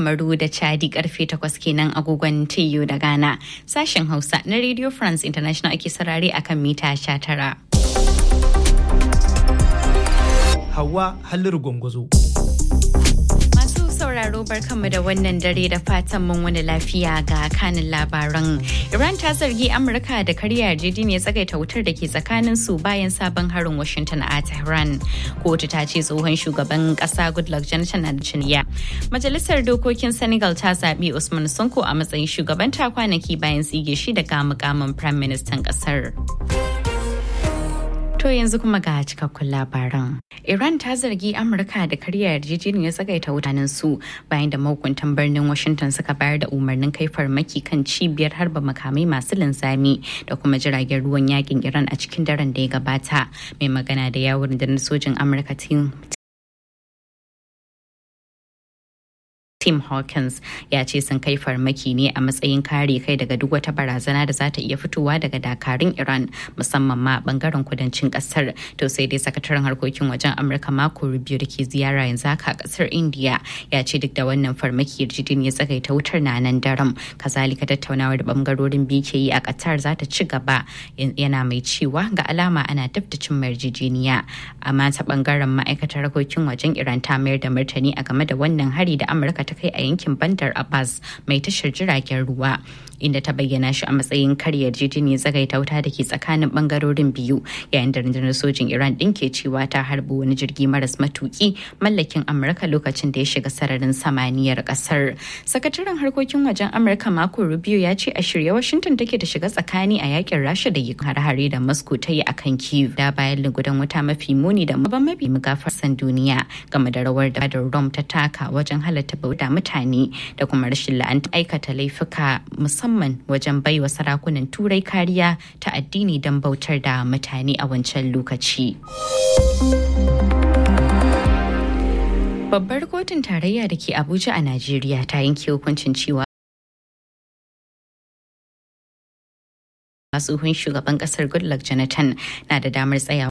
Kamaru da Chadi karfe 8 kenan agogon TU da Ghana. Sashen Hausa na Radio France International ake sarare akan mita 19. Hawa Halliru Gwangwazo. Masu sauraro barkanmu da wannan dare da fatan mun wani lafiya ga kanin labaran. Iran ta zargi Amurka da karya yarjejeniyar tsagaita wutar da ke tsakanin su bayan sabon harin Washington a Tehran. Kotu ta ce tsohon shugaban kasa Goodluck Jonathan na ciniya. Majalisar dokokin Senegal ta zaɓi Usman Sonko a matsayin shugabanta kwanaki bayan tsige shi daga mukamin Prime Minister kasar. To yanzu kuma ga cikakkun labaran. Iran ta zargi Amurka da karya yarjejeniyar tsagaita wutanen su bayan da mahukuntan birnin Washington suka bayar da umarnin kai farmaki kan cibiyar harba makamai masu linzami da kuma jiragen ruwan yakin Iran a cikin daren da ya gabata. Mai magana da yawon da sojin Amurka Tim Hawkins ya ce sun kai farmaki ne a matsayin kare kai daga duk wata barazana da za ta iya fitowa daga dakarun Iran musamman ma bangaren kudancin kasar. To sai dai sakataren harkokin wajen Amurka Marco Rubio da ke ziyara yanzu haka a kasar India ya ce duk da wannan farmaki yarjejin ya tsagaita wutar na nan daram. Kazalika tattaunawar da bangarorin biyu ke yi a Qatar za ta ci gaba yana mai cewa ga alama ana dab da cin yarjejeniya. Amma ta bangaren ma'aikatar harkokin wajen Iran ta mayar da martani a game da wannan hari da Amurka ta kai a yankin Bandar Abbas mai tashar jiragen ruwa inda ta bayyana shi a matsayin karya yarjejeniyar zagaita wuta da ke tsakanin bangarorin biyu yayin da rundunar sojin Iran din ke cewa ta harbi wani jirgi maras matuki mallakin Amurka lokacin da ya shiga sararin samaniyar kasar. Sakataren harkokin wajen Amurka Marco Rubio ya ce a shirye Washington take da shiga tsakani a yakin Rasha da yi hare da Moscow ta yi akan Kyiv da bayan lugudan wuta mafi muni da maban mafi mugafarsan duniya game da rawar da Rome ta taka wajen halatta bauta mutane da kuma rashin la'anta aikata laifuka musamman wajen baiwa sarakunan turai kariya ta addini don bautar da mutane a wancan lokaci. Babbar kotun tarayya da ke Abuja a Najeriya ta yanke hukuncin cewa tsohon shugaban kasar goodluck jonathan na da damar tsayawa